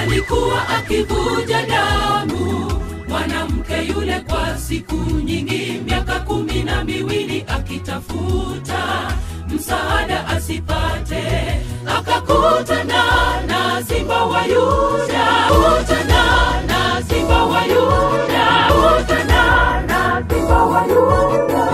alikuwa akivuja damu mwanamke yule kwa siku nyingi miaka kumi na miwili akitafuta msaada asipate akakutana na simba wa yuda kutana na simba wa yuda kutana na simba wa yuda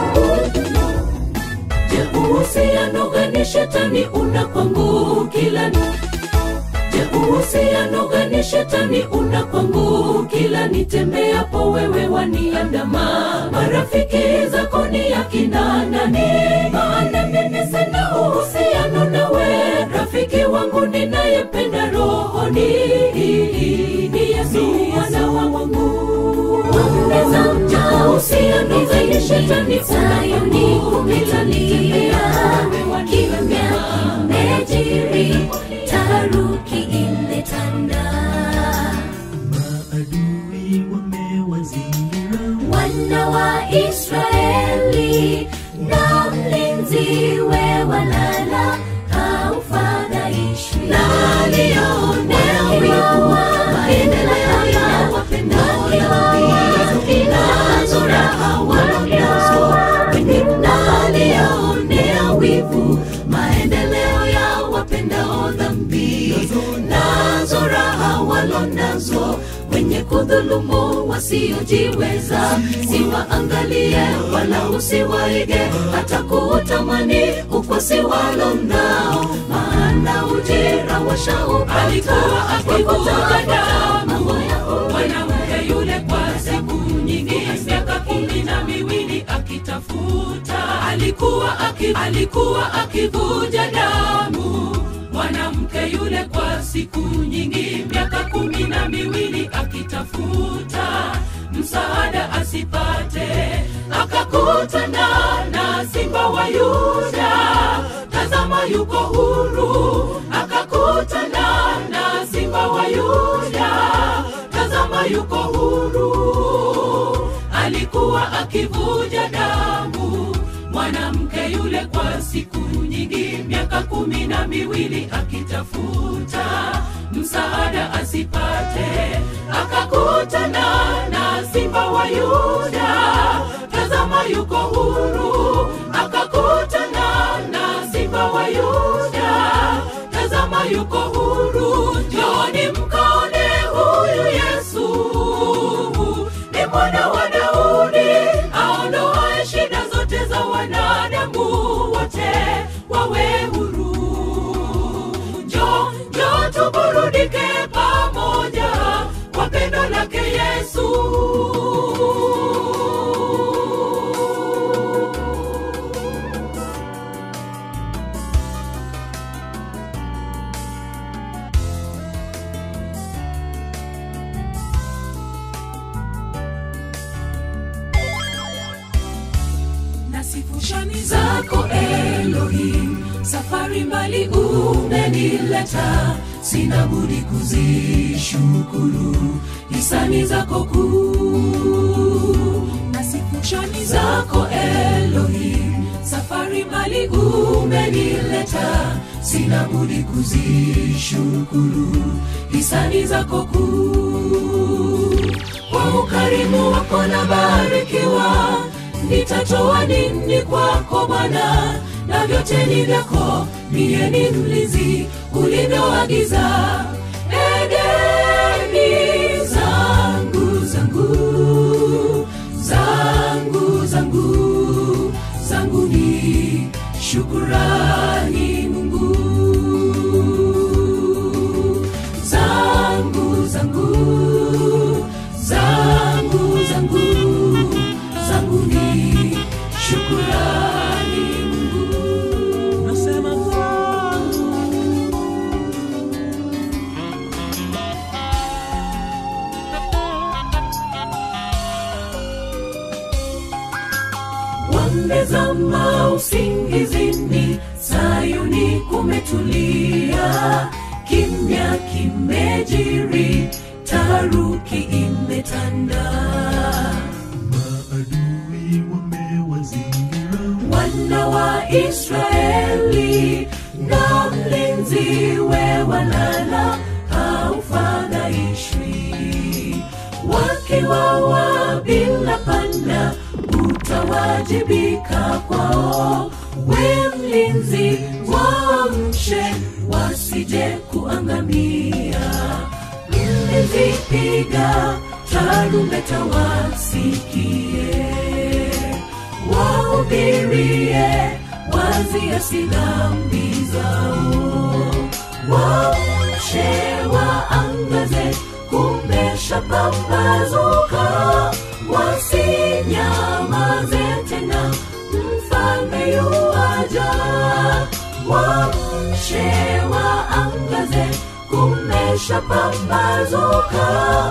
je uhusiano gani shetani una kwangu kila Je, uhusiano gani shetani una kwangu? Kila nitembeapo wewe waniandama, marafiki zako ni akina nani? Maana mimi sina uhusiano nawe, rafiki wangu ninayempenda rohoni ni Yesu mwana wa Mungu. Ongeza mja uhusiano gani shetani una kwangu? Kila nitembeapo wewe waniandama, kimejiri taharuki imetanda maadui wamewazingira wana wa israeli na mlinzi we walala haufadhaishwi aliyeonea wivu maendeleo ya wapendao dhambi nazo raha wanazo na aliyeonea wivu maendeleo ya wapendao dhambi nazo raha walonazo wenye kudhulumu wasiojiweza siwaangalie wala usiwaige hata kuutamani ukwasi walo nao maana ujira washaupata alikuwa akivuja damu mwanamke yule kwa siku nyingi miaka kumi na miwili akitafuta alikuwa aki, alikuwa akivuja damu mwanamke yule kwa siku nyingi miaka kumi na miwili akitafuta msaada asipate akakutana na simba wa yuda tazama yuko huru akakutana na simba wa yuda tazama yuko huru alikuwa akivuja damu mwanamke yule kwa siku nyingi miaka kumi na miwili akitafuta msaada asipate akakutana na simba wa yuda tazama yuko huru akakutana na simba wa yuda tazama yuko huru joni mkaone huyu yesu ni mwana wa daudi aondoae shida zote za wanadamu wote wawe huru njo njo tuburudike pamoja kwa pendo lake yesu na sifu shani zako Elohim, safari mbali umenileta, sina budi kuzishukuru hisani zako kuu. Na sifu shani zako Elohim, safari mbali umenileta, sina budi kuzishukuru hisani zako kuu. Kwa ukarimu wako na barikiwa nitatoa nini kwako Bwana? Na vyote ni vyako, mie ni mlinzi ulivyoagiza. Edeni zangu zangu zangu zangu zangu ni shukurani Mungu zangu zangu zangu zangu zangu ni shukurani Mungu nasema wamezama usingizini, Sayuni kumetulia, kimya kimejiri, taharuki imetanda. maadui wamewazingira wana wa Israeli na mlinzi we walala haufadhaishwi utawajibika kwao. We mlinzi, waamshe wasije kuangamia. Mlinzi, piga tarumbeta wasikie, wahubirie waziasi dhambi zao, waamshe waangaze, kumesha pambazuka, wasinyamaze tena, mfalme yuaja, waamshe waangaze, kumesha pambazuka,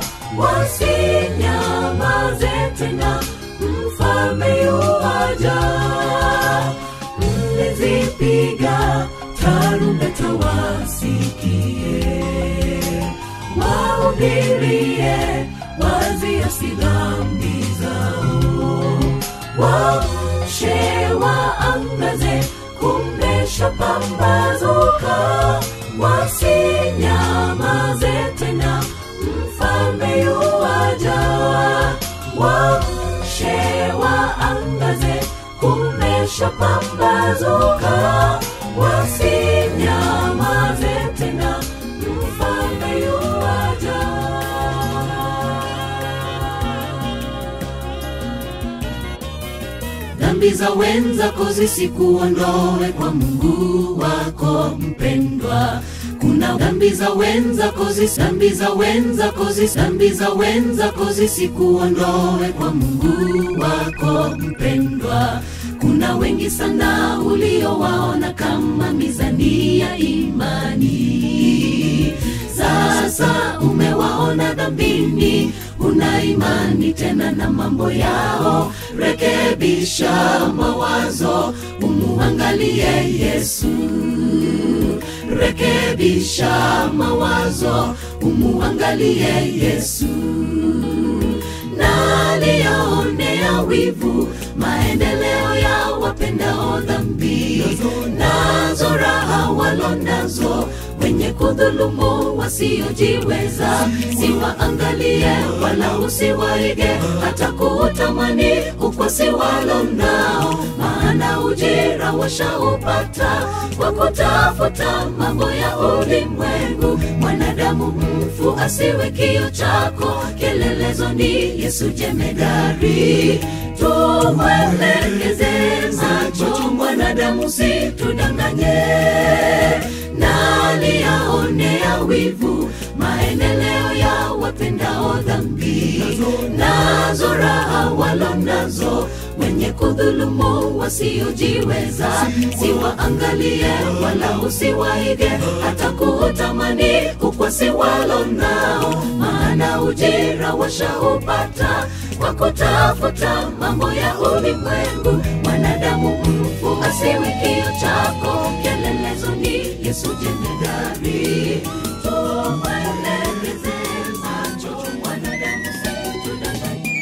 wasinyamaze tena, mfalme yuaja mlizipiga tarumbeta wasikie, wahubirie waziasi dhambi zao, waamshe waangaze, kumesha pambazuka, wasinyamaze tena, mfalme yuaja, waamshe waangaze kumesha pambazuka, wasinyamaze tena, mfalme yuaja. Dhambi za wenzako zisikuondoe kwa Mungu wako mpendwa. Kuna dhambi za wenzako zis, dhambi za wenzako zis, dhambi za wenzako zisikuondoe kwa Mungu wako mpendwa. Kuna wengi sana uliowaona kama mizani ya imani, sasa umewaona dhambini, una imani tena na mambo yao. Rekebisha mawazo, umuangalie Yesu rekebisha mawazo, umuangalie Yesu. Nani yaonea wivu maendeleo ya wapendao dhambi, nazo raha walo nazo wenye kudhulumu wasiojiweza, siwaangalie wala usiwaige, hata kuutamani ukwasi walo nao, maana ujira washaupata kwa kutafuta mambo ya ulimwengu. Mwanadamu mfu asiwe kio chako, kielelezo ni Yesu jemedari. Tumwelekeze macho mwanadamu, situdanganye nani yaonea wivu maendeleo ya wapendao dhambi, nazo raha walo nazo wenye kudhulumu wasiojiweza, siwaangalie wala usiwaige, hata kuutamani ukwasi walo nao, maana ujira washaupata kwa kutafuta mambo ya ulimwengu. Mwanadamu mfu asiwe kio chako, kielelezo ni Yesu jemedari. Tumwelekeze macho mwanadamu, situdanganye.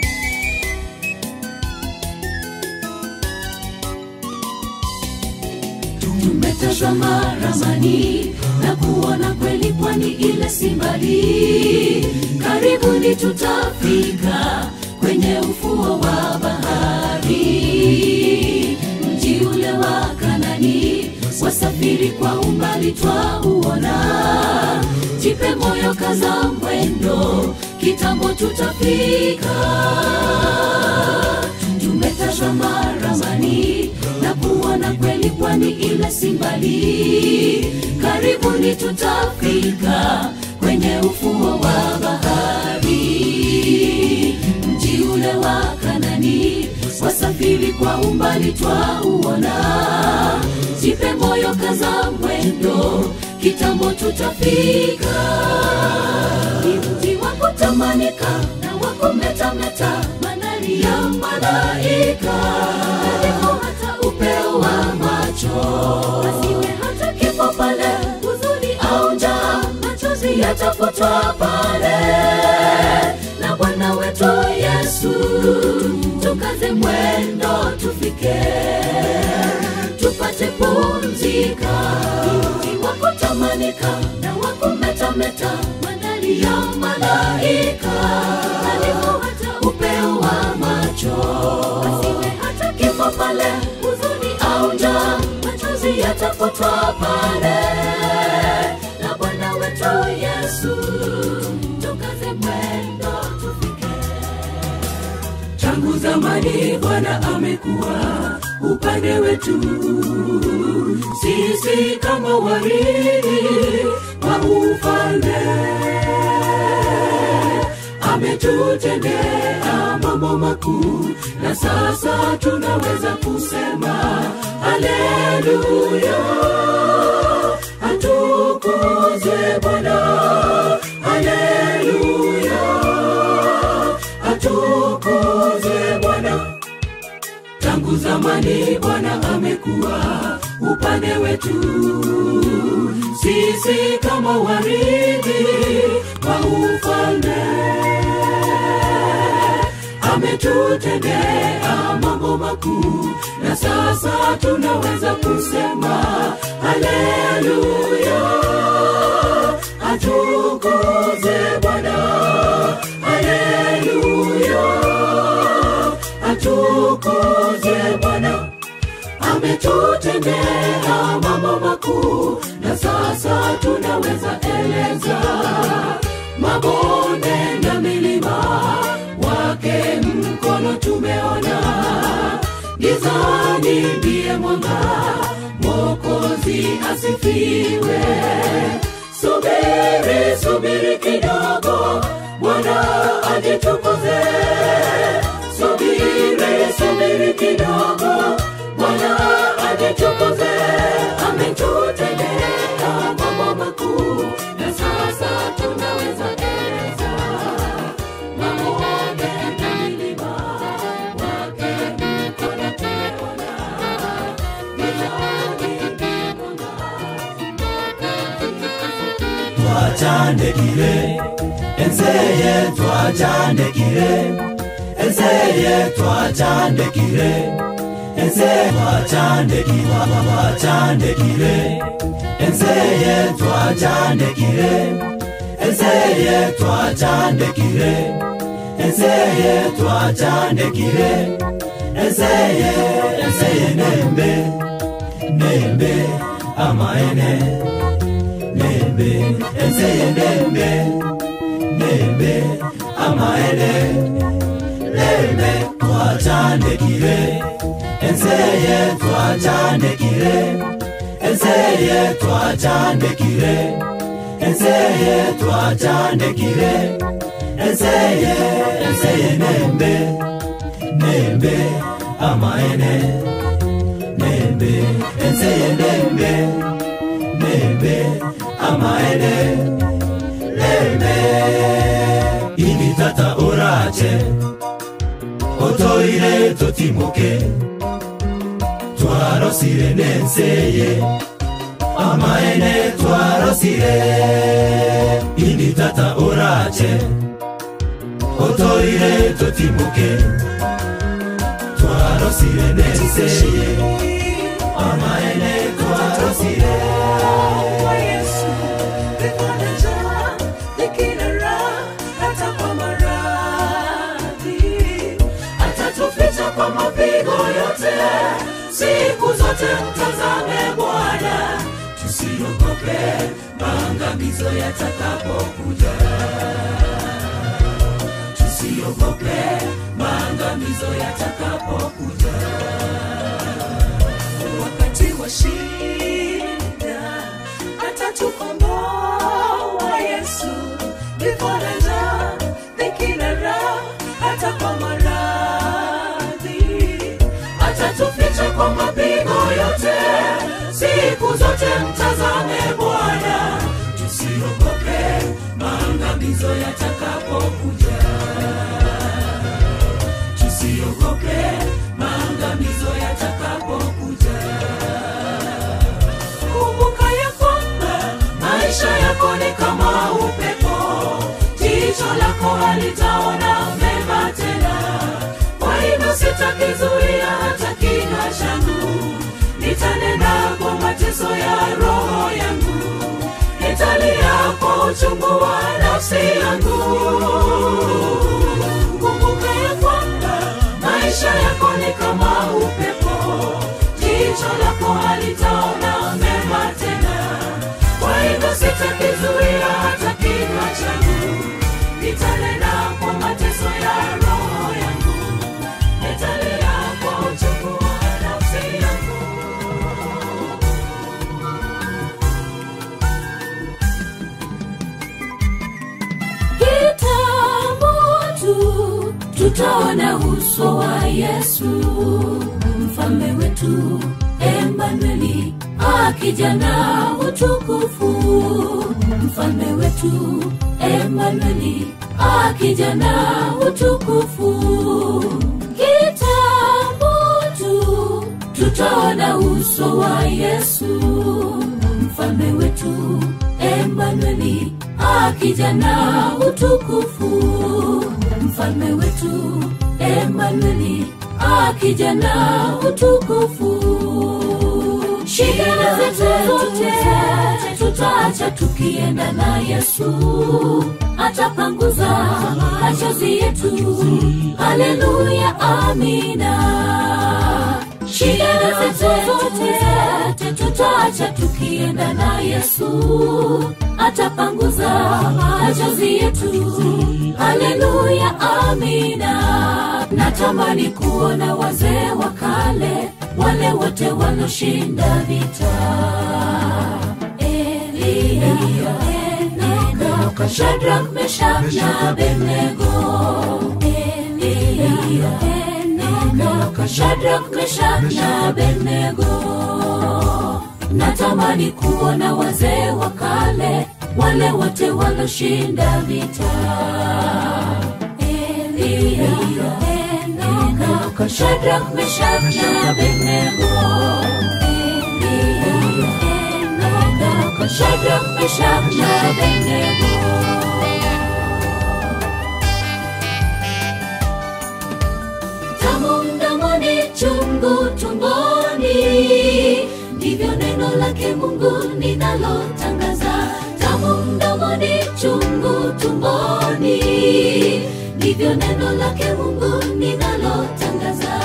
tumetazama ramani na kuona kweli pwani ile si mbali karibuni tutafika kwenye ufuo wa bahari mji ule wa kanani wasafiri kwa umbali twauona jipe moyo kaza mwendo kitambo tutafika tumetazama ramani na kuona kweli pwani ile si mbali karibuni tutafika kwenye ufuo wa bahari mji ule wa kanani wasafiri kwa umbali twauona jipe moyo kaza mwendo kitambo tutafika ni mji wa kutamanika na wa kumetameta manani ya malaika karibu hata upeo wa macho asiwe hata kifo pale huzuni au njaa machozi yatafutwa pale na bwana wetu yesu tukaze mwendo tufike tupate pumzika mji wa kutamanika na wa kumetameta mandhari ya malaika karibu hata upeo wa macho asiwe hata kifo pale, huzuni au njaa, machozi yatafutwa pale na Bwana wetu Yesu. Tukaze mwendo tufike. Tangu zamani Bwana amekuwa upande wetu, sisi kama warithi wa ufalme ametutendea mambo makuu, na sasa tunaweza kusema haleluya, atukuzwe Bwana, haleluya, atukuzwe Bwana. Tangu zamani Bwana amekuwa upande wetu, sisi kama warithi wa ufalme ametutendea mambo makuu, na sasa tunaweza kusema haleluya, atukuzwe Bwana, haleluya, atukuzwe Bwana ametutendea mambo makuu, na sasa tunaweza eleza mabonde na milima wake mkono tumeona, gizani ndiye mwanga, Mwokozi asifiwe. Subiri, subiri kidogo, Bwana ajitukuze. Subiri, subiri kidogo, Bwana ajitukuze. Ametutendea mambo makuu, na sasa tunaweza eleza mabonde na milima wake mkono tumeona, gizani ndiye mwanga, twacandekire enseye twacandekire enseye twacandekire ense twacandekire twacandekire enseye twacandekire enseye twacandekire enseye twacandekire enseye enseye nembe nembe amaene nembe enseye nembe nembe amaene nembe twacandekire enseye twacandekire enseye twacandekire enseye twacandekire enseye enseye nembe nembe amaene nembe enseye nembe nembe amaene nembe ini tata orache otoire totimuke twarosire nenseye amaene twarosire ini tata orache otoire totimuke twarosire nenseye amaene twarosire kwa Yesu, vipande njaa, dhiki na raha, hata kwa maradhi. Atatuficha kwa mapigo yote, siku zote mtazame Bwana, tusiogope maangamizo yatakapokuja. Tusiogope maangamizo yatakapokuja wakati wa shida atatukomboa Yesu, vifo na njaa, dhiki na raha, hata kwa maradhi. Atatuficha kwa mapigo yote, siku zote mtazame Bwana, tusiogope maangamizo yatakapokuja tusiogope maangamizo yatakapokuja. Kumbuka ya kwamba maisha yako ni kama upepo, jicho lako halitaona mema tena. Kwa hivyo sitakizuia hata kinywa changu, nitanena kwa mateso ya roho yangu, nitalia kwa uchungu wa nafsi yangu kumbuka ya kwamba maisha yako ni kama upepo jicho lako halitaona mema tena kwa hivyo sitakizuia hata kinywa changu nitanena kwa mateso ya roho yangu nitalia kwa uchungu wa nafsi yangu kitambo tu tutaona uso wa yesu mfalme wetu emanueli akija na utukufu mfalme wetu emanueli akija na utukufu kitambo tu tutaona uso wa yesu mfalme wetu emanueli akija na utukufu mfalme wetu emanueli akija na utukufu shida zetu zote tutaacha tukienda na yesu atapanguza machozi yetu haleluya amina shida zetu zote tutaacha tukienda na yesu atapanguza machozi yetu haleluya amina natamani kuona wazee wa kale wale wote waloshinda vita Eliya, Enoka, Shadrach, Meshach na Abednego. Eliya, Enoka, Shadrach, Meshach na Abednego. Natamani kuona wazee wa kale wale wote waloshinda vita. Eliya, Enoka, Shadrach, Meshach na Abednego. Eliya, Enoka, Shadrach, Meshach na Abednego. tamu mdomoni chungu tumboni ndivyo neno lake mungu ninalotangaza tamu mdomoni chungu tumboni ndivyo neno lake mungu ninalotangaza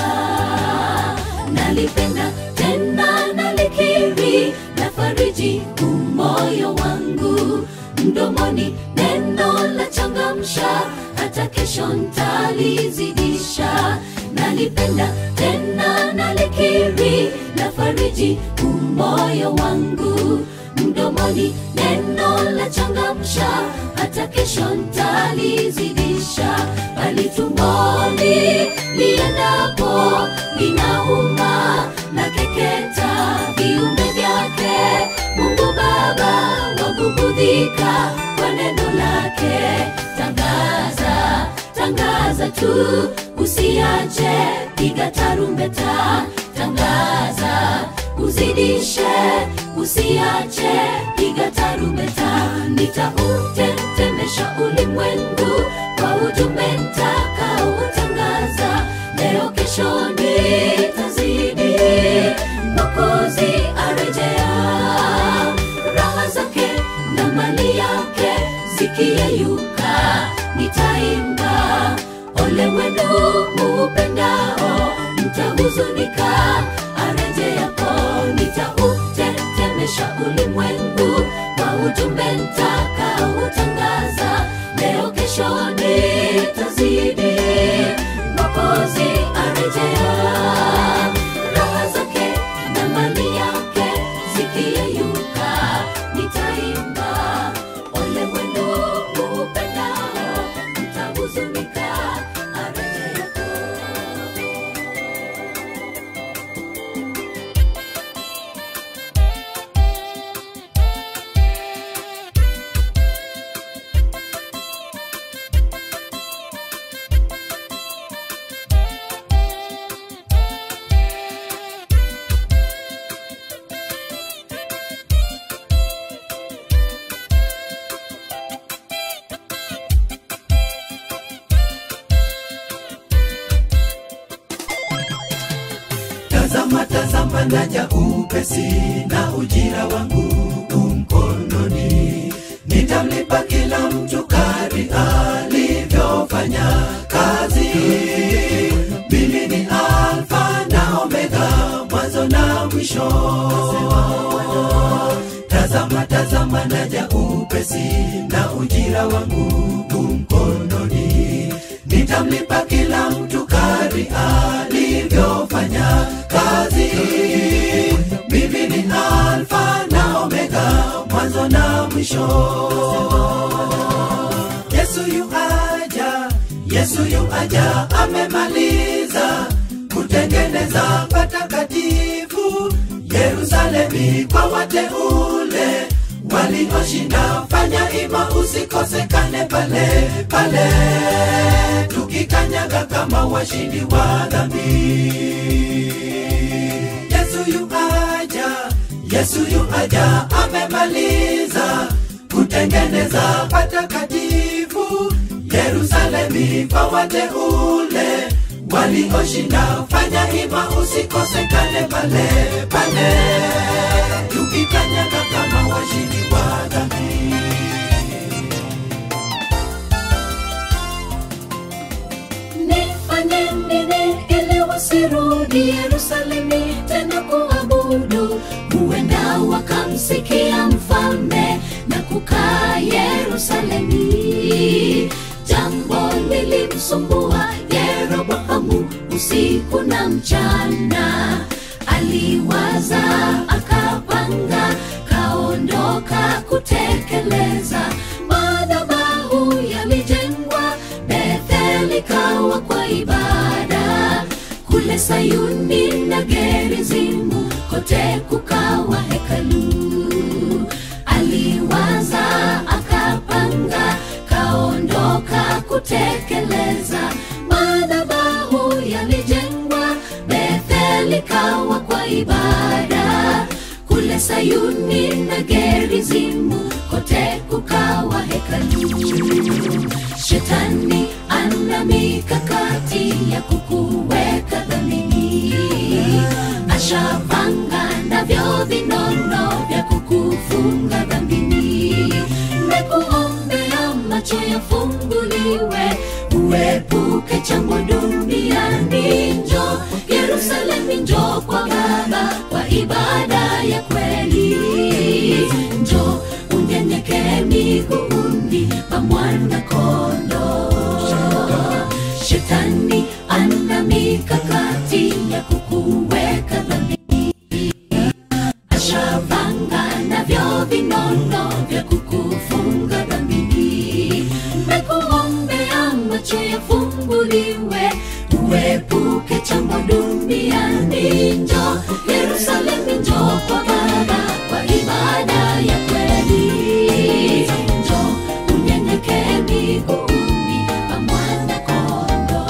nalipenda tena nalikiri na fariji umoyo wangu mdomoni neno la changamsha hata kesho ntalizidisha nalipenda tena nalikiri na fariji umoyo wangu mdomoni neno la changamsha hata kesho ntalizidisha bali tumboni liendapo linauma na keketa viumbe vyake mungu baba wagubudhika kwa neno lake tangaza tangaza tu usiache piga tarumbeta tangaza uzidishe usiache piga tarumbeta nitautetemesha ulimwengu kwa ujumbe ntakaotangaza leo kesho nitazidi mokozi arejea raha zake na mali yake zikiyeyuka nitaimba ole wenu muupendao mtahuzunika arejeapo nitautetemesha ulimwengu kwa ujumbe ntakaotangaza leo kesho nitazidi mokozi arejea raha zake na mali yake zikiyeyuka nitaimba ole wenu muupendao mtahuzunika arejeapo tazama tazama naja upesi na ujira wangu umkononi nitamlipa kila mtu kari alivyofanya kazi mimi ni tazama tazama naja upesi na ujira wangu mkononi nitamlipa kila mtu kari alivyofanya kazi mimi ni alfa na omega mwanzo na mwisho yesu yu aja yesu yu aja amemaliza kutengeneza patakatifu yerusalemi kwa wateule walioshinda fanya ima usikosekane pale pale tukikanyaga kama washindi wa dhambi yesu yu aja yesu yu aja amemaliza kutengeneza patakatifu yerusalemi kwa wateule walioshinda fanya hima usikosekane pale pale tukikanyaga kama washindi wa dhambi nifanye nini ili wasirudi yerusalemi tena kuabudu huenda wakamsikia mfalme na kukaa yerusalemi jambo lilimsumbua yeroboamu usiku na mchana aliwaza akapanga kaondoka kutekeleza madhabahu yalijengwa betheli kawa kwa ibada kule sayuni na gerizimu kote kukawa hekalu aliwaza akapanga kaondoka kutekeleza madhabahu yalijengwa betheli kawa kwa ibada kule sayuni na gerizimu kote kukawa hekalu shetani ana mikakati ya kukuweka dhamini ashapanga navyo vinono vya kukufunga dhambini mekuombea macho yafunguliwe uepuke chango duniani njo yerusalemi njo kwa baba kwa ibada ya kweli njo unyenyekee miguuni pa mwana kondo shetani ana mikakati ya kukuweka dhambini ashavanga navyo vinono vya kukufunga dhambini mekuombea macho yafunguliwe uepuke chambo duniani njo yerusalemi njo kwa baba kwa ibada ya kweli njo unyenyekee miguuni pa mwana kondo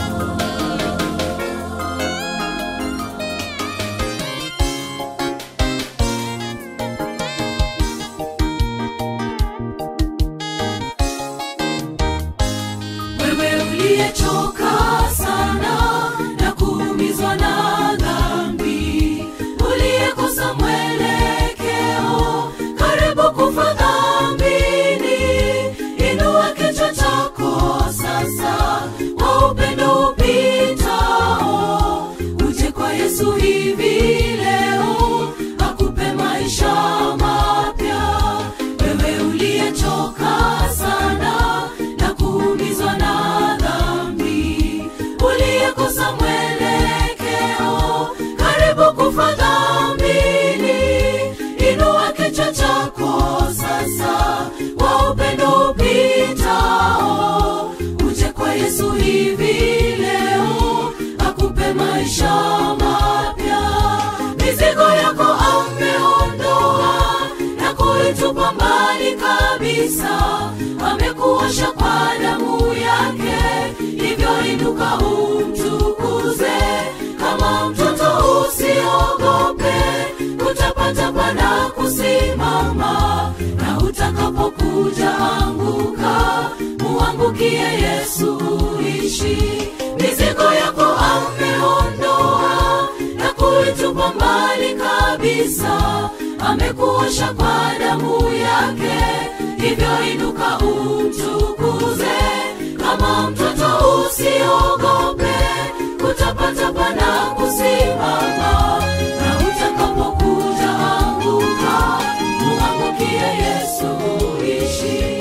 wewe uliyechoka sana na kuumizwa na dhambi uliyekosa mwelekeo karibu kufa dhambini inua kichwa chako sasa kwa upendo upitao uje kwa yesu hivi leo akupe maisha mapya wewe uliyechoka sana na kuumizwa na dhambi uliyekosa mwelekeo karibu kufa dhambini inua kichwa chako sasa kwa upendo upitao uje kwa yesu hivi leo akupe maisha mapya mizigo yako ameondoa na kuitupa mbali kabisa amekuosha kwa damu yake hivyo inuka umtukuze kama mtoto usiogope utapatapa na kusimama na utakapokuja anguka muangukie yesu uishi mizigo yako ameondoa na kuitupa mbali kabisa amekuosha kwa damu yake hivyo inuka umtukuze kama mtoto usiogope utapatapa na kusimama na utakapokuja anguka muangukie Yesu uishi.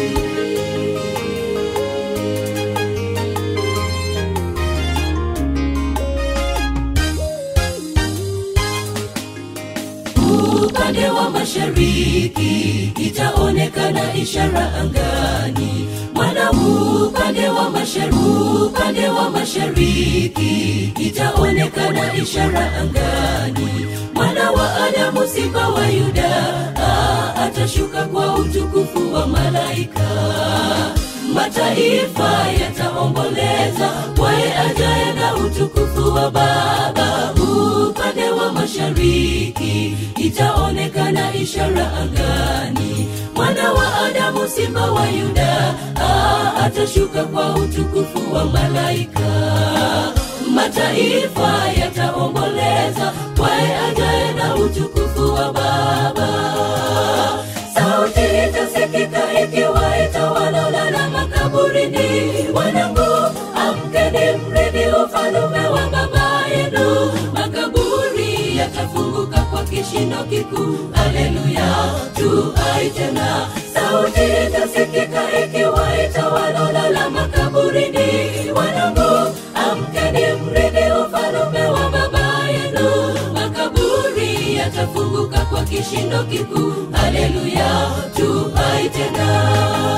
upande wa mashariki itaonekana ishara angani mwana upande wa mashariki upande wa mashariki itaonekana ishara angani mwana wa adamu simba wa yuda ah, atashuka kwa utukufu wa malaika mataifa yataomboleza kwaye ajaye na utukufu wa baba upande wa mashariki itaonekana ishara angani mwana wa adamu simba wa yuda ah, atashuka kwa utukufu wa malaika mataifa yataomboleza kwaye ajaye na utukufu wa baba sauti itasikika ikiwaita wanaolala makaburini wanangu amkeni mrithi ufalume wa baba yenu makaburi yatafunguka kwa kishindo kikuu haleluya tuai tena sauti itasikika ikiwaita wanaolala makaburini wanangu amkeni mrithi ufalume wa baba yenu makaburi yatafunguka kwa kishindo kikuu haleluya tuai tena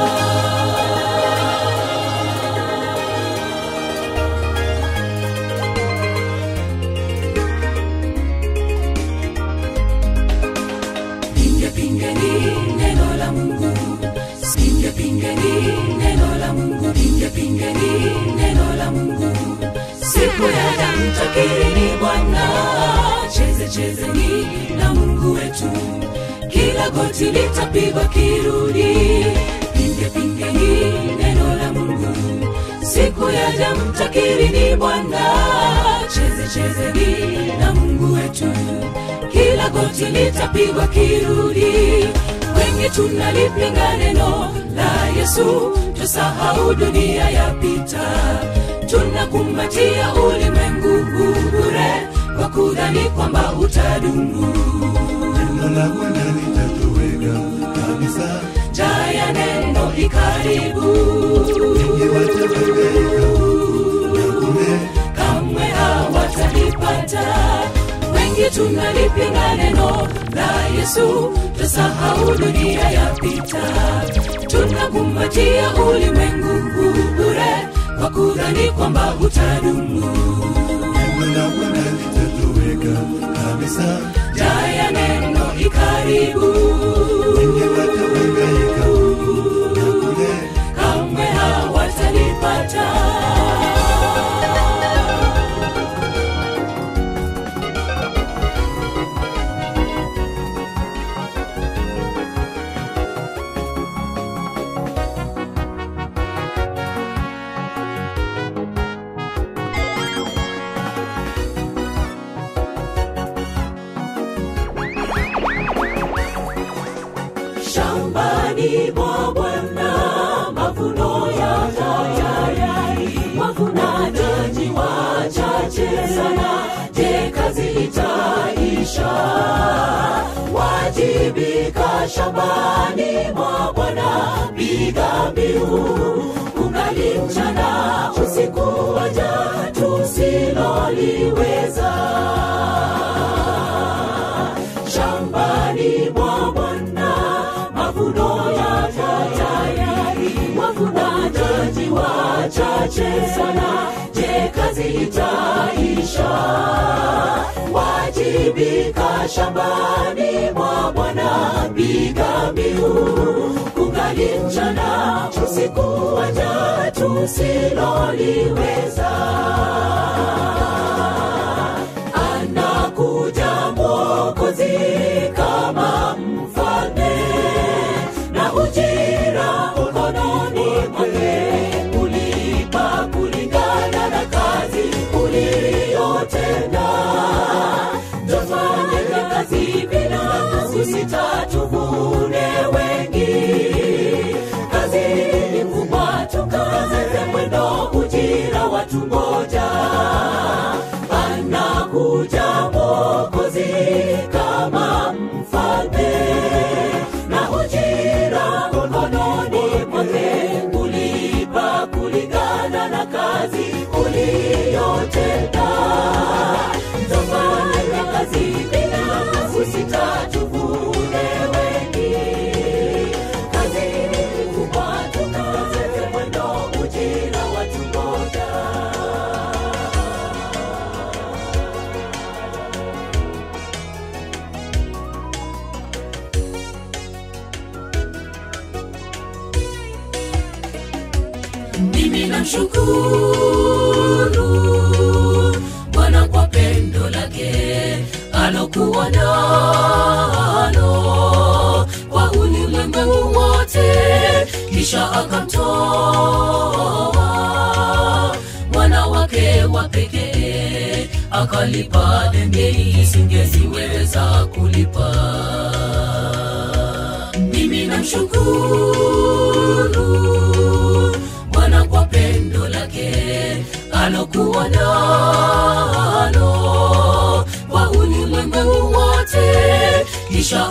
pinge pingeni neno la mungu pinge pingeni neno la mungu pinge pingeni neno la mungu siku ya damtakini bwana cheze chezeni na mungu wetu kila goti litapigwa kirudi pinge pingeni neno la mungu siku ya damtakini bwana cheze chezeni na mungu wetu kila goti litapigwa kirudi wengi tunalipinga neno la yesu tusahau dunia yapita tunakumbatia ulimwengu bure kwa kudhani kwamba utadumu Neno la Bwana litatoweka kabisa, jaya neno ikaribu wengi watahangaika na kule kamwe hawatalipata wengi tunalipinga neno la yesu tusahau dunia yapita tunakumbatia ulimwengu bure kwa kudhani kwamba utadumu neno la Bwana litatoweka kabisa, jaya neno ikaribu wengi watahangaika na kule kamwe hawatalipata shambani mwa Bwana mavuno ya tayari, wavunaji wachache sana. Je, kazi itaisha? Wajibika shambani mwa Bwana, piga mbiu ungali mchana, usiku waja tusiloliweza shambani mwa Bwana mavuno ya tayari, wavunaji wachache sana. Je, kazi itaisha? Wajibika shambani mwa Bwana, piga mbiu kungali mchana, usiku waja tusiloliweza anakuja mwokozi kama mfalme na ujira mkononi mwake kulipa kulingana na kazi uliyotenda tufanye kazi bila kusita tuvune wengi kazi ni kubwa tukaze mwendo ujira watu moja mimi namshukuru bwana kwa pendo lake alokuwa nalo kwa ulimwengu wote kisha akamtoa mwana wake wa pekee akalipa deni isingeziweza kulipa mimi namshukuru bwana kwa pendo lake alokuwa nalo kwa ulimwengu wote kisha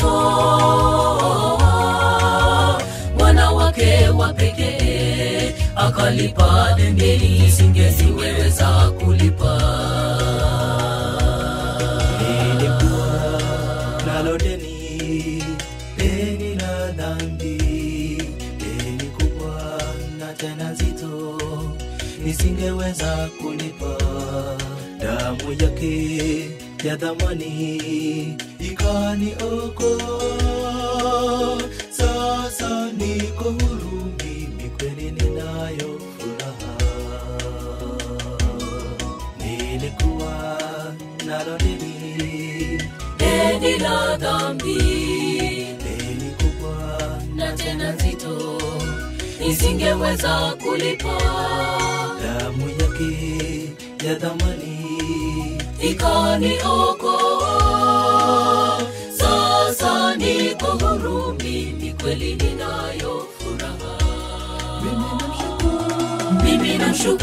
akamtoa mwana wake wa pekee akalipa deni isingeziweza kulipa Nilikuwa nalo deni, deni la dhambi, deni kubwa na tena zito, nisingeweza kulipa. Damu yake ya dhamani ikaniokoa. Sasa niko huru, mimi kweli ninayo furaha nilikuwa nalo deni deni la dhambi deni kubwa na tena nzito nisingeweza kulipa damu yake ya dhamani ikaniokoa sasa niko huru mimi kweli ninayo furaha mimi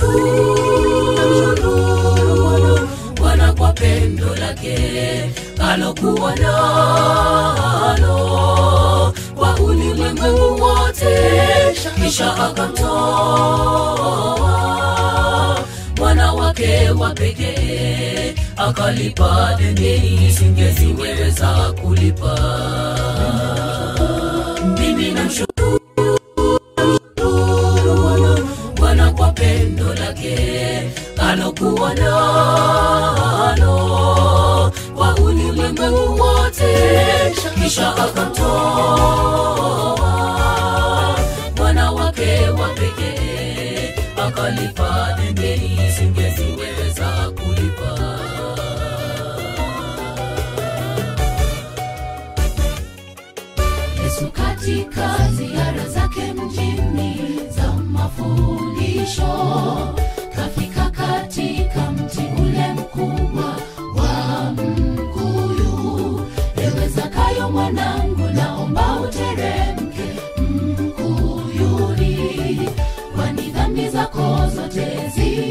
namshukuru bwana kwa pendo lake alokuwa nalo kwa ulimwengu wote kisha akamtoa mwana wake wa pekee akalipa deni isingeziweza kulipa mimi namshukuru bwana kwa pendo lake alokuwa nalo kwa ulimwengu wote kisha akamtoa mwana wake wa pekee akalipa deni isingeziweza kulipa Yesu katika ziara zake mjini za mafundisho kafika katika mti ule mkubwa wa mkuyu. Ewe Zakayo mwanangu, naomba uteremke mkuyuni, kwani dhambi zako zote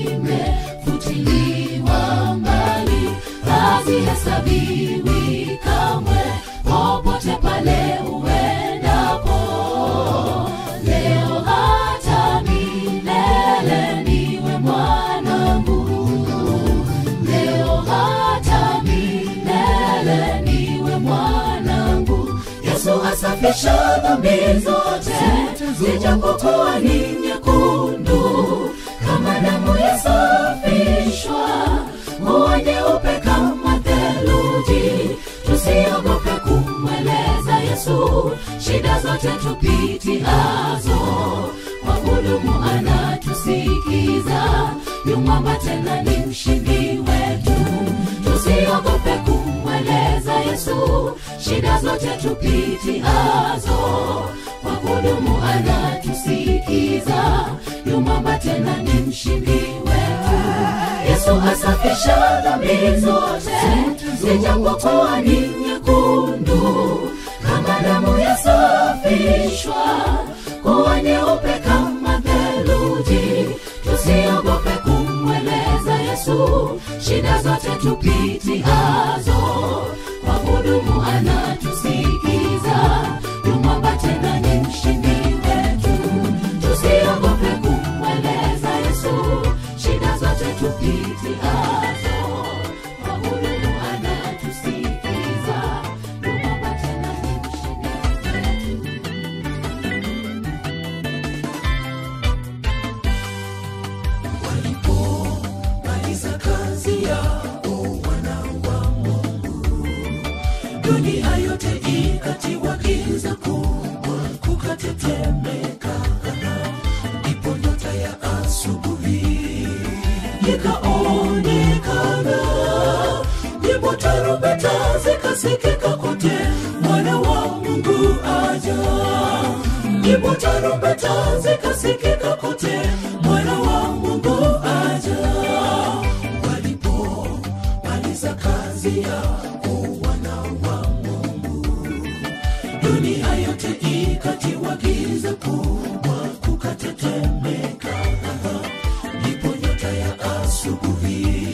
zimefutiliwa mbali, hazihesabiwi kamwe popote pale uendapo leo hata milele niwe mwanangu leo hata milele niwe mwanangu yesu asafisha dhambi zote zijapokuwa ni nyekundu kama damu yasafishwa huwa nyeupe kama theluji tusiogope kumweleza yesu shida zote tupitiazo kwa hudumu anatusikiza yumwamba tena ni mshindi wetu tusiogope kumweleza yesu shida zote tupitiazo kwa hudumu anatusikiza yumwamba tena ni mshindi wetu yesu asafisha dhambi zote zijapokuwa ni nyekundu kama damu yasafishwa kuwa nyeupe kama theluji tusiogope kumweleza yesu shida zote tupitiazo kwa hudumu anatusikiza yumwamba tena ni mshindi wetu tusiogope kumweleza yesu shida zote tupitiazo kwa hudumu anatusikiza yumwamba tena ni mshindi wetu walipomaliza kazi yao wana wa Mungu zikasikika kote mwana wa mungu aja ndipo tarumbeta zikasikika kote mwana wa mungu aja walipo maliza kazi ya wana wa mungu dunia yote ikatiwa giza kubwa kukatetemeka ndipo nyota ya asubuhi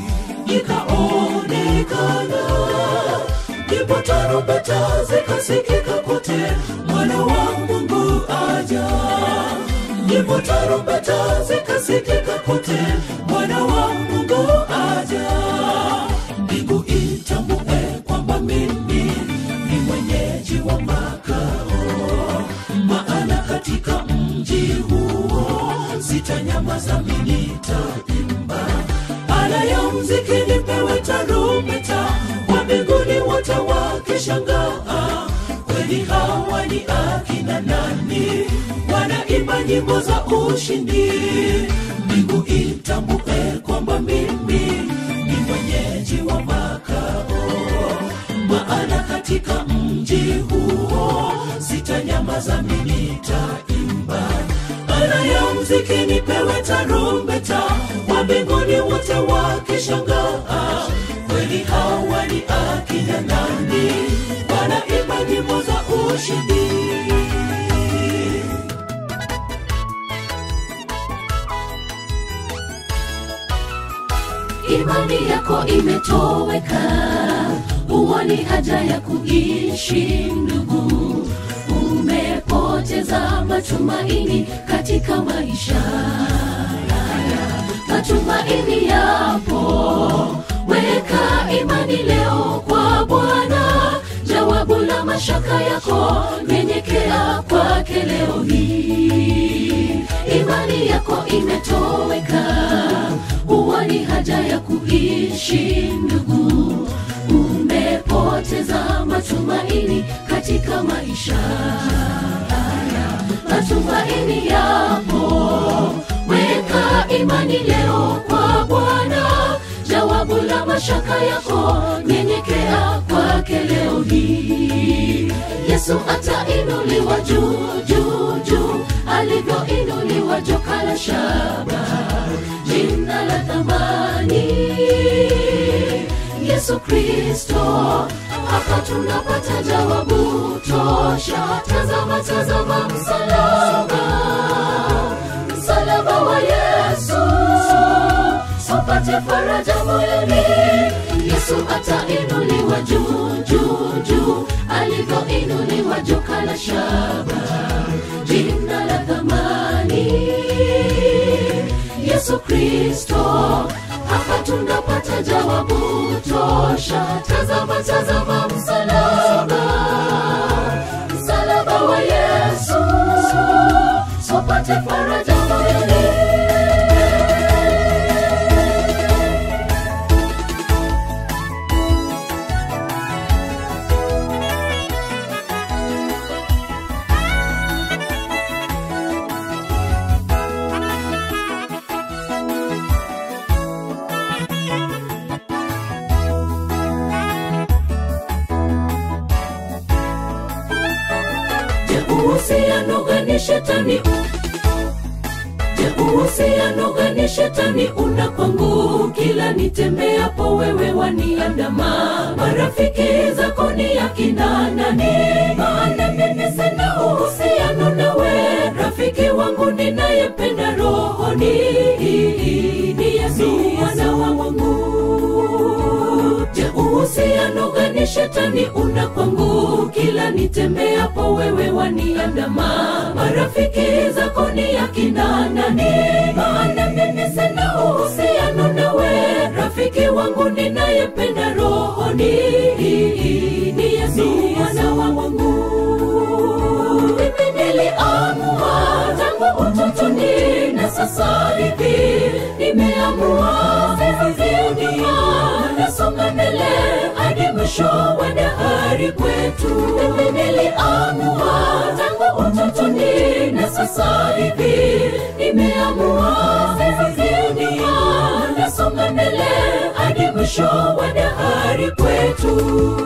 ikaonekana ndipo tarumbeta zikasikika kote mwana wa mungu aja ndipo tarumbeta zikasikika kote mwana wa mungu aja mbingu itambue kwamba mimi ni mwenyeji wa makao maana katika mji huo sitanyamaza minitaimba ala ya mziki nipewe tarumbeta wa mbinguni wote wakishangaa kweli hawa ni akina nani wanaimba nyimbo za ushindi mbingu itambue kwamba mimi ni mwenyeji wa makao maana katika mji huo sitanyamaza minitaimba ala ya mziki nipewe tarumbeta wa mbinguni wote wakishangaa kweli hawa ni akina nani wanaimba nyimbo za ushindi imani yako imetoweka huoni haja ya kuishi ndugu umepoteza matumaini katika maisha haya matumaini yapo weka imani leo kwa bwana jawabu la mashaka yako nyenyekea kwake leo hii imani yako imetoweka huoni haja ya kuishi ndugu umepoteza matumaini katika maisha haya matumaini yapo weka imani leo kwa bwana jawabu la mashaka yako nyenyekea kwake leo hii yesu atainuliwa juu juu juu alivyoinuliwa joka la shaba jina la thamani yesu kristo hapa tunapata jawabu tosha tazama tazama msalaba msalaba wa yesu upate faraja moyoni yesu atainuliwa juu juu juu alivyoinuliwa joka la shaba jina la thamani yesu kristo hapa tunapata jawabu tosha tazama tazama msalaba msalaba wa yesu sopate faraja moyoni Je, uhusiano gani shetani Je, uhusiano gani shetani una kwangu kila nitembeapo wewe waniandama marafiki zako ni akina nani maana mimi sina uhusiano nawe rafiki wangu ninayependa rohoni ni yesu mwana wa mungu je uhusiano gani shetani una kwangu kila nitembeapo wewe waniandama marafiki zako ni akina nani maana mimi sina uhusiano nawe rafiki wangu ninayependa rohoni ni yesu mwana wa mungu mimi niliamua tangu utotoni na sasa hivi nimeamua vivivyunia nasonga mbele hadi mwisho wa dahari kwetu mimi niliamua tangu utotoni na sasa hivi nimeamua vivivyunia nasonga mbele hadi mwisho wa dahari nyumbani kwetu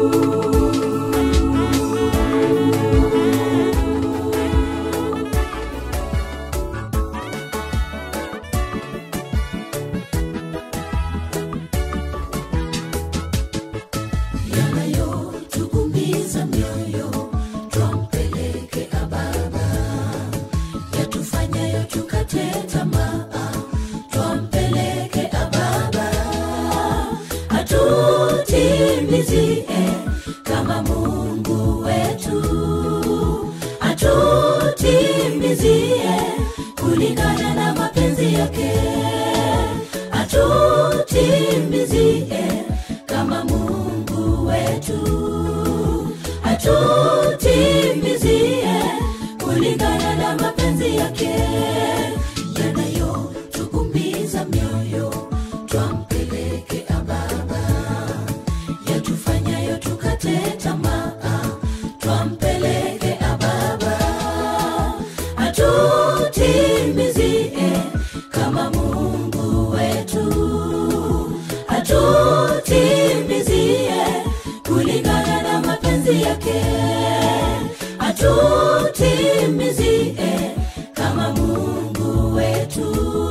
yanayotugumiza mioyo twampeleke ababa yatufanyayo tukate tamaa twampeleke ababa atutimizie kama mungu wetu atutimizie kulingana na mapenzi yake atutimizie kama mungu wetu atutimizie kulingana na mapenzi yake yanayotugumiza mioyo twampeleke ababa yatufanyayo tukate tamaa twampeleke ababa atutimizie kama mungu wetu atutimizie kulingana na mapenzi yake atutimizie kama mungu wetu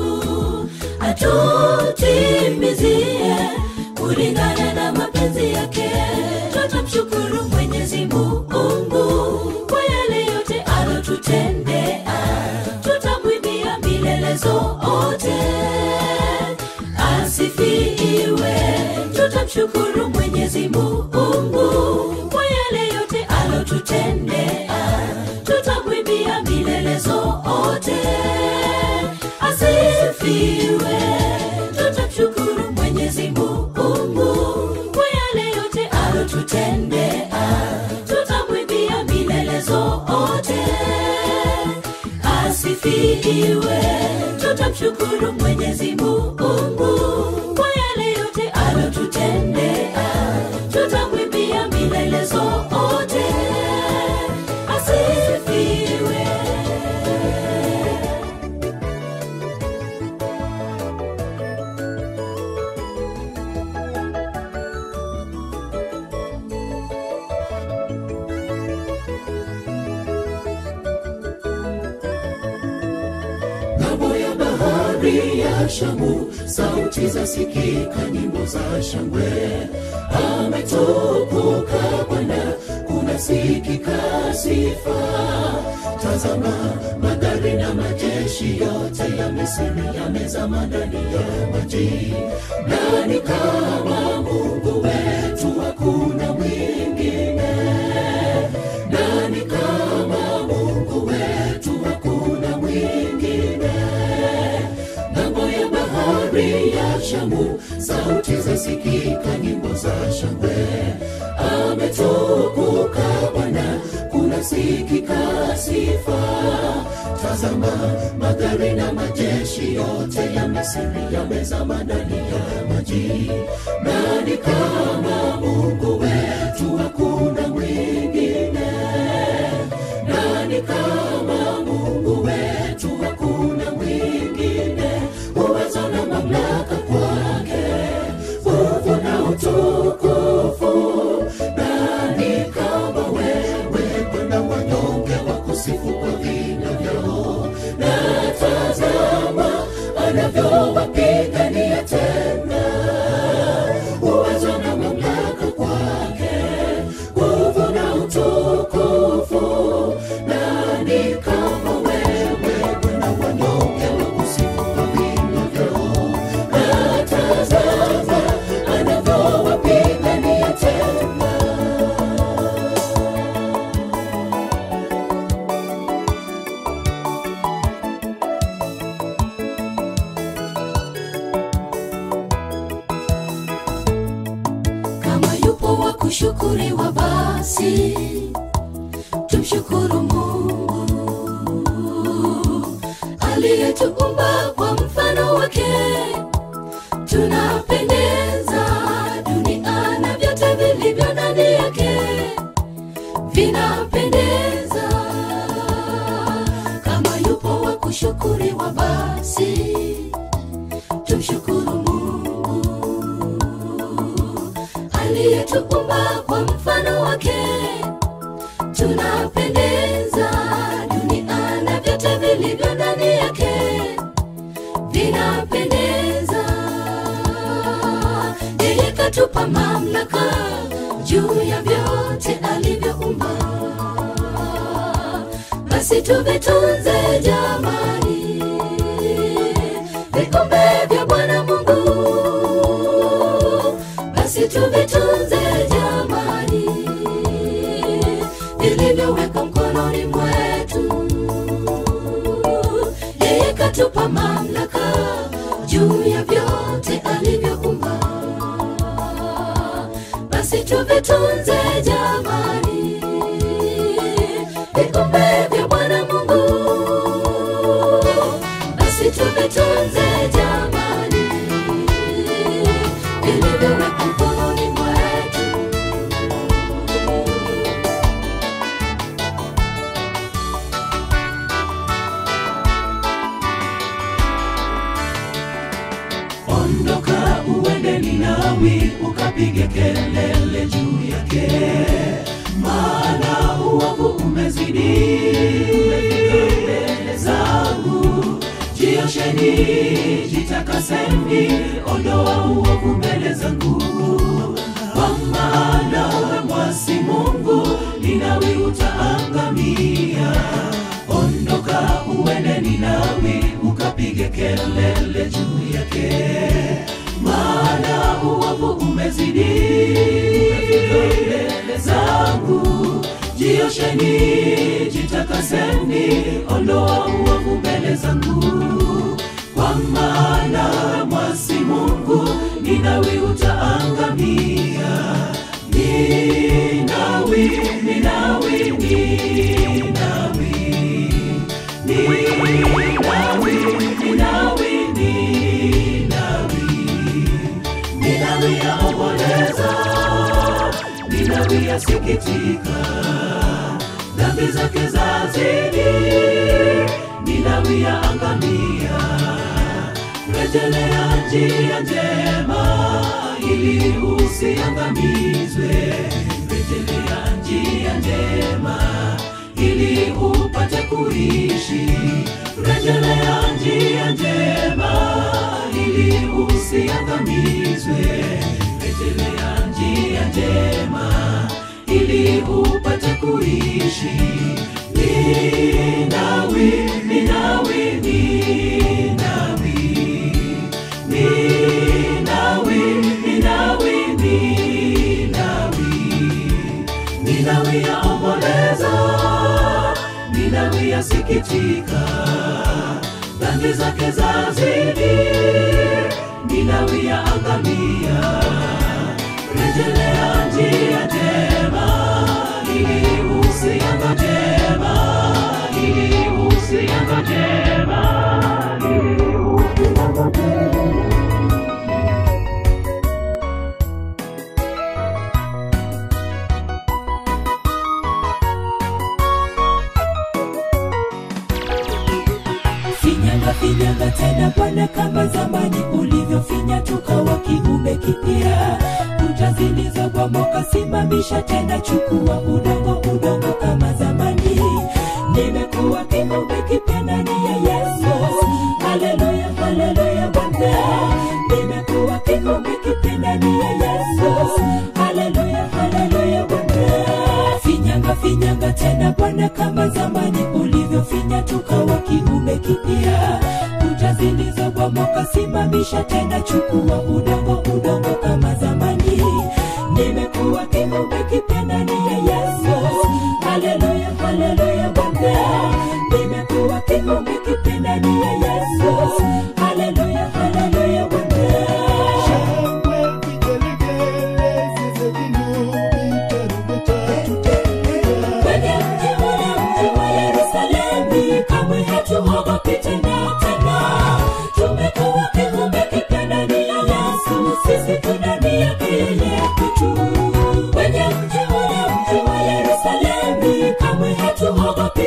atutimizie kulingana na mapenzi yake tutamshukuru mwenyezi mungu kwa yale yote alotutendea tutamwimbia milele zote asifiwe tutamshukuru mwenyezi mungu kwa yale yote alotutendea tutamwimbia milele zote asifiwe tutamshukuru mwenyezi mungu kwa yale yote alotutendea tutamwimbia milele zote asifiwe tutamshukuru mwenyezi mungu kwa yale yote alotutendea tutamwimbia milele zote asifiwe ng'ambo ya bahari ya Shamu, sauti za sikika, nyimbo za shangwe. Ametukuka Bwana, kunasikika sifa. Tazama, magari na majeshi yote ya Misri yamezama ndani ya maji. Nani kama Mungu wetu? Hakuna mwingine. Nani kama Mungu wetu? Hakuna mwingine ng'ambo ya bahari ya Shamu, sauti zasikika, nyimbo za shangwe. Ametukuka Bwana, kunasikika sifa. Tazama, magari na majeshi yote ya Misri yamezama ndani ya maji. Nani kama Mungu wetu? Hakuna mwingine. Nani kama Mungu wetu? Hakuna mwingine. Uwezo na mamlaka kwake, nguvu na utukufu. Nani kama wewe, Bwana? Wanyonge wakusifu kwa vinywa vyao, na tazama anavyowapigania tena. Uwezo na mamlaka kwake, nguvu na utukufu. Nani kama wewe, Bwana? Wanyonge wakusifu kwa vinywa vyao, na tazama anavyowapigania tena. kama yupo wa kushukuriwa basi tumshukuru mungu aliyetuumba kwa mfano wake tunapendeza dunia na vyote vilivyo ndani yake vinapendeza kama yupo wa kushukuriwa basi tumshukuru mungu ametuumba kwa mfano wake tunapendeza dunia na vyote vilivyo ndani yake vinapendeza yeye katupa mamlaka juu ya vyote alivyoumba basi tuvitunze jamani vikombe vya bwana mungu basi tuvitunze jamani vilivyowekwa mkononi mwetu yeye katupa mamlaka juu ya vyote alivyoumba basi tuvitunze jamani vikombe vya bwana mungu basi tuvitunze jamani vilivyowekwa mkononi mwetu ondoka uende ninawi ukapige kelele juu yake maana uovu umezidi umefika mbele zangu jiosheni jitakaseni ondoa uovu mbele zangu kwa maana uwe mwasi mungu ninawi utaangamia ondoka uende ninawi ukapige kelele juu yake maana uovu umezidi umefika mbele zangu jiosheni jitakaseni ondoa uovu mbele zangu kwa maana mwasi mungu ninawi utaangamia ninawi ninawi ninawi ninawi ninawi ninawi ninawi yaomboleza ninawi yasikitika dhambi zake zazidi ninawi yaangamia rejelea njia njema ili usiangamizwe rejelea njia njema ili upate kuishi rejelea njia njema ili usiangamizwe rejelea njia njema ili upate kuishi ninawi ninawi ninawi ninawi ninawi ninawi ninawi yaomboleza ninawi yasikitika dhambi zake zazidi ninawi yaangamia rejelea njia njema ili usianga njema ili usianga njema ili usianga njema finyanga finyanga tena bwana kama zamani ulivyofinya tukawa kiumbe kipya kuta zilizobomoka simamisha tena chukua udongo udongo kama zamani nimekuwa kiumbe kipya ndani ya yesu haleluya haleluya bwana nimekuwa kiumbe kipya ndani ya yesu haleluya haleluya bwana finyanga finyanga tena bwana kama zamani ulivyofinya tukawa kiumbe kipya kuta zilizobomoka simamisha tena chukua udongo udongo kama zamani nimekuwa kiumbe kipya ndani ya yesu haleluya haleluya bwana nimekuwa kiumbe kipya ndani ya yesu haleluya haleluya bwana Shangwe, vigelegele, zeze vinubi, tarumbeta, tutapiga. kwenye mji ule mji wa yerusalemi kamwe hatuogopi tena tena tumekuwa kiumbe kipya ndani ya yesu sisi tu ndani yake yeye kwetu kwenye mji ule mji wa yerusalemi kamwe hatuogopi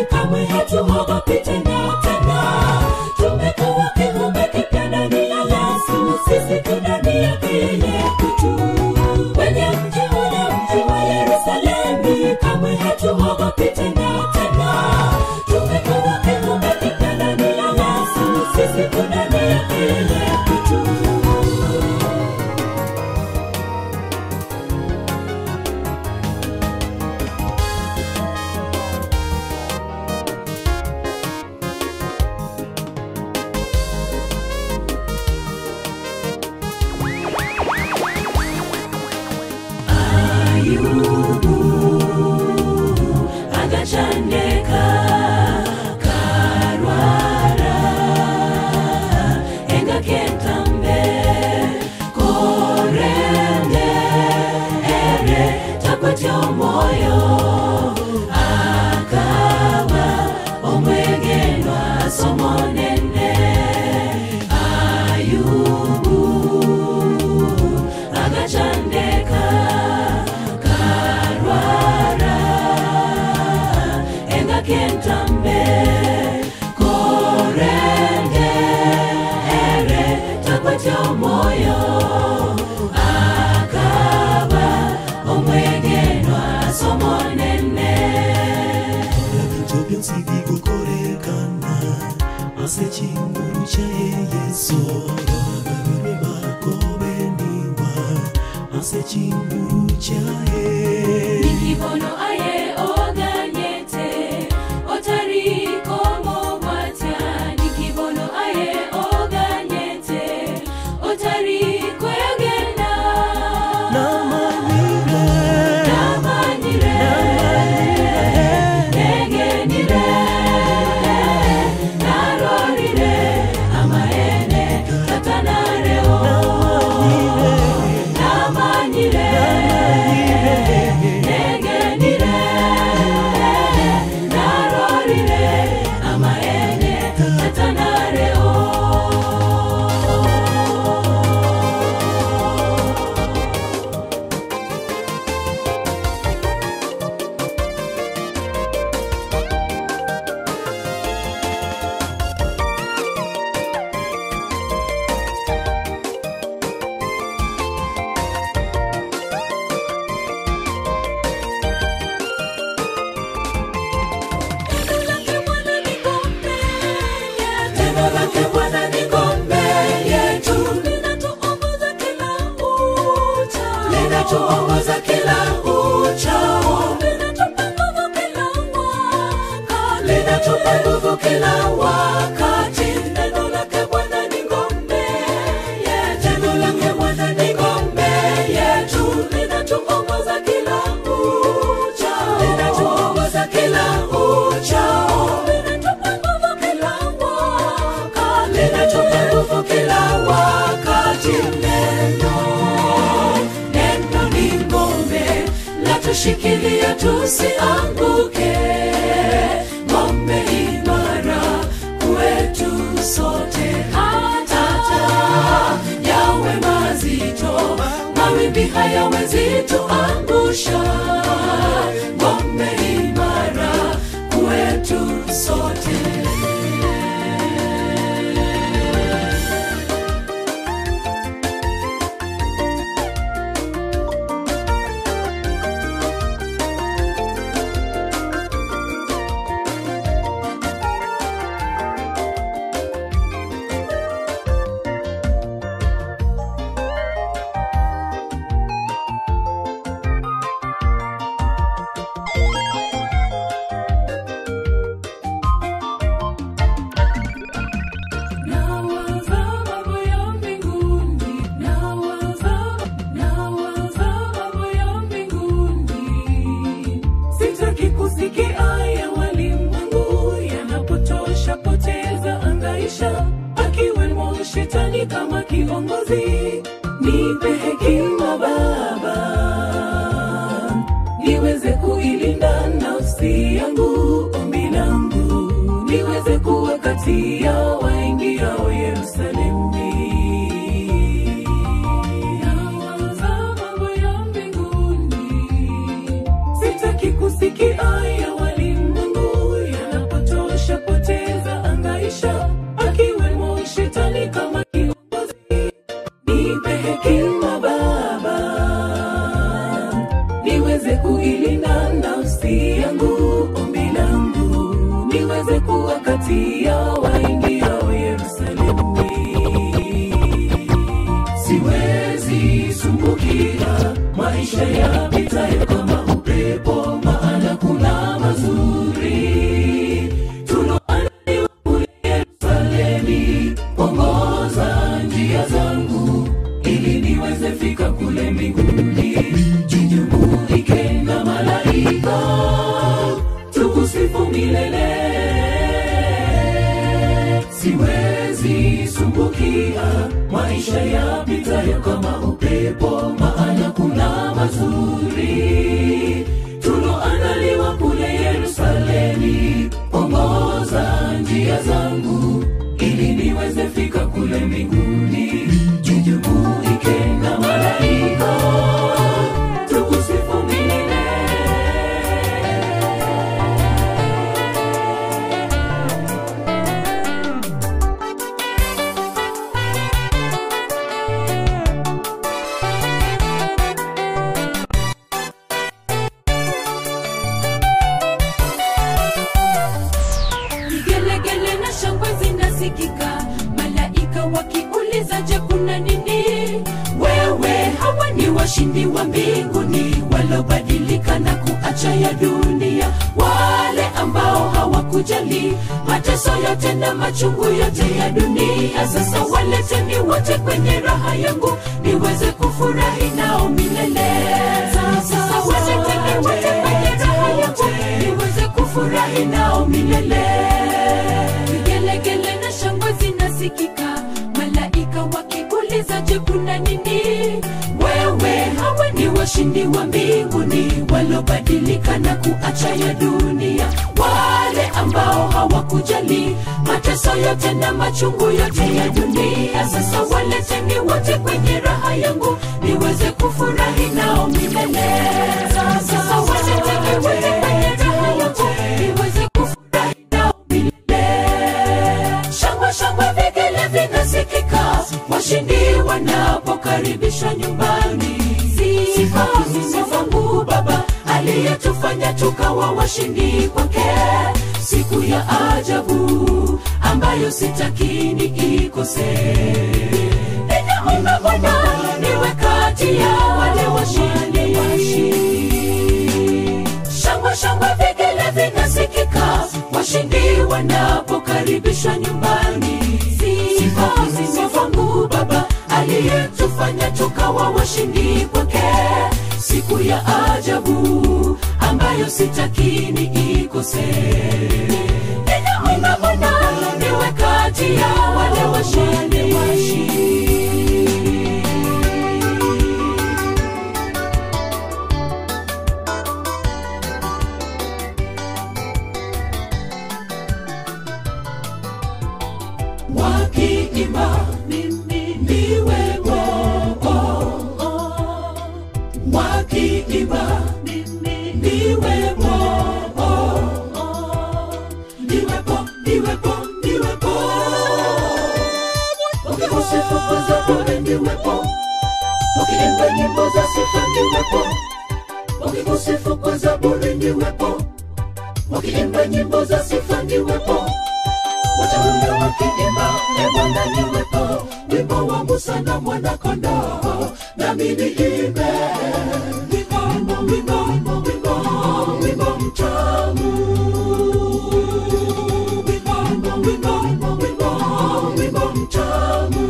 kamwe hatuogopi tena tena tumekuwa kiumbe kipya ndani ya yesu sisi tu ndani yake yeye kutu kwenye mji ule mji wa yerusalemi kamwe hatuogopi tena tena tumekuwa kiumbe kipya ndani ya yesu sisi tu ndani yake yeye kutu agacandeka karwara engakentambe korende ere takwatya omwoyo akaba omwegenwa somonene ayubu agacandeka karwara engakentambe korende ere takwatya omwoyo akaba omwegenwa somonene ebintu byonsi bigukorekana asekinguru kyaye yesu babiri bakobeniwa asekinguru kyaye nikibono aye oganyete otarikomo bwatya nikibono aye oganyete otarikwegena namanyire namanyire negenire narorire amaene tatanareo namanyire negenire narorire amaene tatanareo Neno lake Bwana ni ngome yetu, linatuongoza kila uchao, linatuongoza kila uchao, linatupa nguvu kila wakati, linatupa nguvu kila wakati. Neno lake Bwana ni ngome yetu, neno lake Bwana ni ngome yetu, linatuongoza kila uchao, linatuongoza kila uchao, linatupa nguvu kila wakati, linatupa nguvu kila wakati. Neno, neno ni ngome, latushikilia tusianguke, ngome imara kwetu sote, hata yawe mazito, mawimbi hayawezi tuangusha, ngome imara kwetu sote. Nawaza mambo ya mbinguni, nawaza, nawaza mambo ya mbinguni. Sitaki kusikia ya walimwengu yanapotosha poteza angaisha, akiwemo shetani kama kiongozi. Nipe hekima Baba, niweze kuilinda nafsi yangu, ombi langu niweze kuwa kati ya waingiao Yerusalemu. Nawaza mambo ya mbinguni, sitaki kusikia ya walimwengu yana kati ya waingiao Yerusalemu. Siwezi sumbukia maisha yapitayo kama upepo, maana kuna mazuri tuloandaliwa kule Yerusalemu. Ongoza njia zangu ili niweze fika kule mbinguni, jijumuike na malaika tukusifu milele. Siwezi sumbukia maisha yapitayo kama upepo, maana kuna mazuri tuloandaliwa kule Yerusalemu. Ongoza njia zangu ili niweze fika kule mbinguni, jijumuike na malaika tukusifu milele. Vigelegele na shangwe zinasikika, malaika wakiuliza, je, kuna nini? Wewe, hawa ni washindi wa mbinguni walobadilika na kuacha ya dunia, wale ambao hawakujali mateso yote na machungu yote ya dunia. Sasa waleteni wote kwenye raha yangu, niweze kufurahi nao milele. Sasa waleteni wote kwenye raha yangu, niweze kufurahi nao milele. Vigelegele na shangwe zinasikika, malaika wakiuliza, je, kuna nini? Wewe, hawa ni washindi wa mbinguni walobadilika na kuacha ya dunia, wale ambao hawakujali mateso yote na machungu yote ya dunia. Sasa waleteni wote kwenye raha yangu, niweze kufurahi nao milele. Sasa waleteni wote kwenye raha yangu, niweze kufurahi nao milele. Shangwe shangwe vigele vinasikika, washindi wanapokaribishwa nyumbani. Sifa sifa Mungu Baba aliyetufanya tukawa washindi kwake, siku ya ajabu ambayo sitakini ikose. Ninaomba Bwana niwe kati ya wale washindi. Shangwe shangwe vigele vinasikika, washindi wanapokaribishwa nyumbani. Sifa sifa Mungu Baba aliyetufanya tukawa washindi kwake, siku ya ajabu ambayo sitakini ikose. Ninaomba Bwana niwe kati ya wale washindi. wakiimba mimi niwepo wakiimba mimi niwepo niwepo niwepo niwepo wakikusifu kwa zaburi niwepo wakiimba nyimbo za sifa niwepo wakikusifu kwa zaburi niwepo wakiimba nyimbo za sifa niwepo wateule wakiimba e Bwana niwepo, wimbo wa Musa na mwana kondoo, nami niimbe wimbo wimbo wimbo wimbo wimbo wimbo mtamu wimbo wimbo wimbo wimbo wimbo wimbo mtamu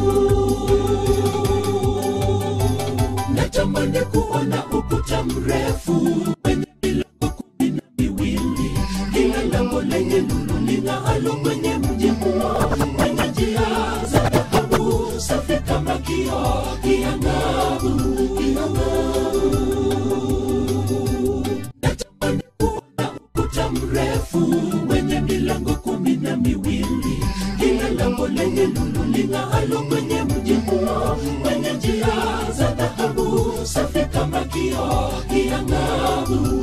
natamani kuona ukuta mrefu wenye milango kumi na miwili kila lango lenye lulu ling'aalo kwenye mji huo kwenye njia za dhahabu safi kama kioo kiangavu kiangavu natamani kuona ukuta mrefu wenye milango kumi na miwili kila lango lenye lulu ling'aalo kwenye mji huo kwenye njia za dhahabu safi kama kioo kiangavu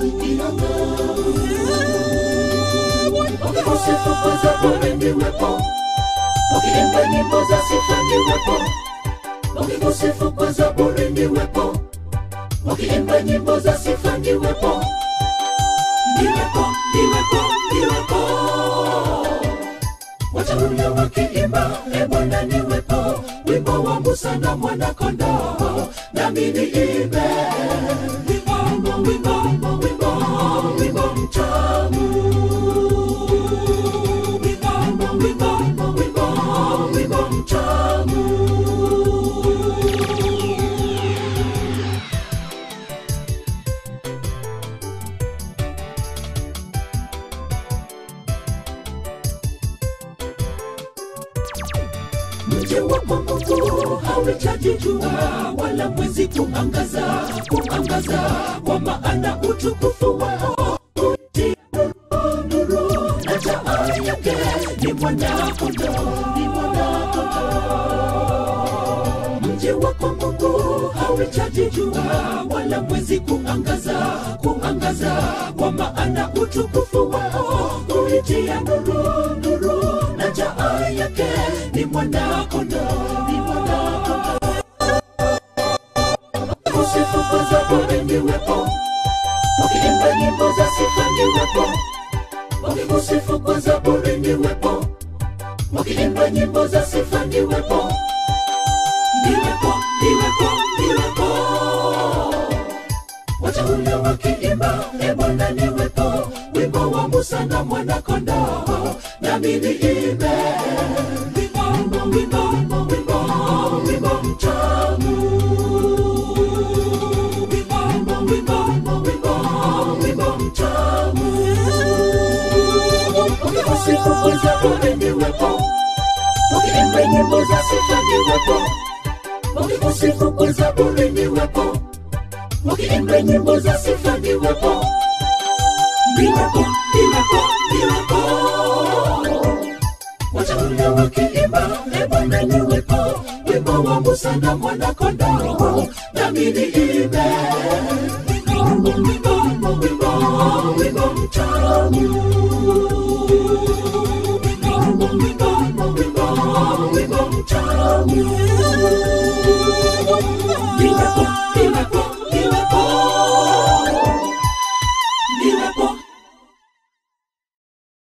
kiangavu wakikusifu kwa zaburi niwepo wakiimba nyimbo za sifa niwepo wakikusifu kwa zaburi niwepo wakiimba nyimbo za sifa niwepo niwepo niwepo niwepo ule wakiimba e bwana niwepo wimbo wa musa na mwanakondoo nami niimbe wimbo wimbo wimbo wimbo mtamu wimbo wimbo wimbo wimbo mtamu mji wa Mungu hauhitaji jua wala mwezi kuangaza kuangaza, kwa maana utukufu wao utia nuru, nuru na taa yake ni mwanakondoo, ni mwanakondoo. Mji wako Mungu hauhitaji jua wala mwezi kuangaza kuangaza, kwa maana utukufu wao uitia nuru, nuru na taa yake ni mwanakondoo, ni mwanakondoo. Usifu kwa zaburi niwepo, wakiimba nyimbo za sifa niwepo, wakikusifu kwa zaburi niwepo, wakiimba nyimbo za sifa niwepo, niwepo, niwepo, niwepo wateule wakiimba e Bwana niwepo, wimbo wa Musa na mwanakondoo, nami niimbe wimbo, wimbo, wimbo, wimbo mtamu, wimbo, wimbo, wimbo, wimbo mtamu. Wakikusifu kwa zaburi niwepo, wakiimba nyimbo za sifa niwepo, wakikusifu kwa zaburi niwepo wakiimba nyimbo za sifa niwepo niwepo niwepo niwepo wateule wakiimba e bwana niwepo wimbo wa musa na mwanakondoo nami niimbe wimbo wimbo wimbo wimbo mtamu wimbo wimbo wimbo wimbo mtamu